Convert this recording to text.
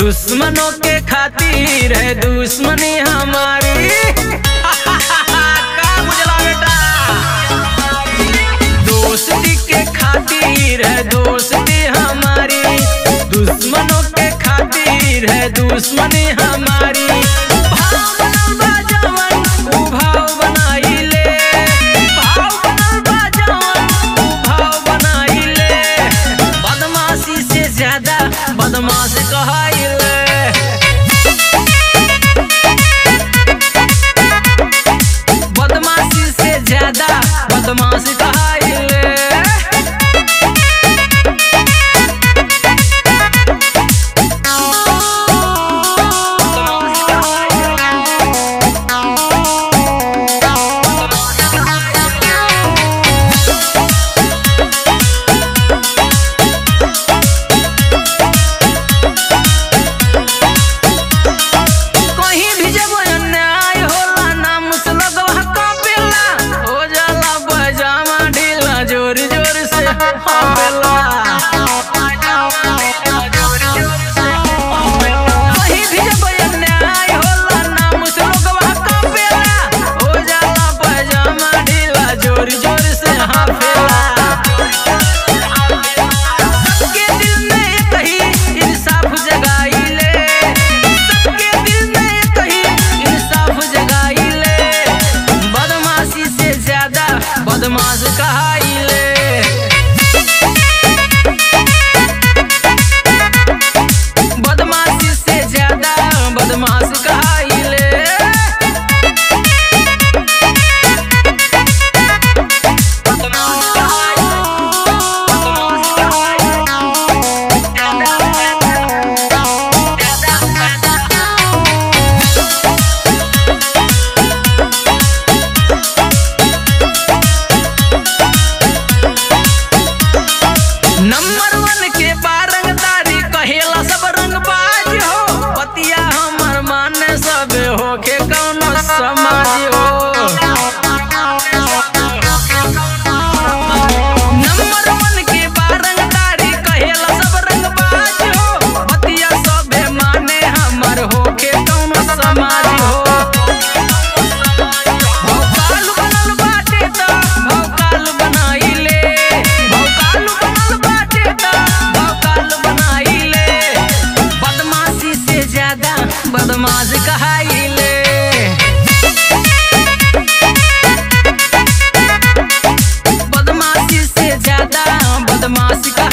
दुश्मनों के खातिर है दुश्मनी हमारी का बुझला बेटा दोस्ती के खातिर है दोस्ती हमारी दुश्मनों के खातिर है दुश्मनी हमारी भाव बनल बा जवन, ऊ भाव बनाइले। भाव बनल बा जवन, ऊ भाव बनाइले। बदमाशी से ज्यादा बदमाश कहाइले बदमाशी से ज्यादा बदमाश कहाइले कहीं भी जब अन्याय होला नाम से लगवा कापेला हो जाला पजामा ढीला जोर जोर से हापेला कहीं भी जब अन्याय होला नाम से लगवा कापेला हो जाला पजामा ढीला जोर जोर से हापेला सबके दिल में एक ही इंसाफ जगाइले सबके दिल में एक ही इंसाफ जगाइले बदमाशी से ज्यादा बदमाश कहाइले बदमाशी से ज्यादा बदमाश कहाइले नंबर वन के बारंगदारी कहेला सब रंगबाज हो पतिया हमर माने सब होके कौनो समाज हो नंबर वन के बारंगदारी कहेला सब रंगबाज हो पतिया सबे माने हमर होके कौनो समाज हो भौकाल बनल बाटे त भौकाल बनाइले भौकाल बनल बाटे त भौकाल बनाइले बदमाशी से ज्यादा बदमाश कहाइले बदमाशी से ज्यादा बदमाश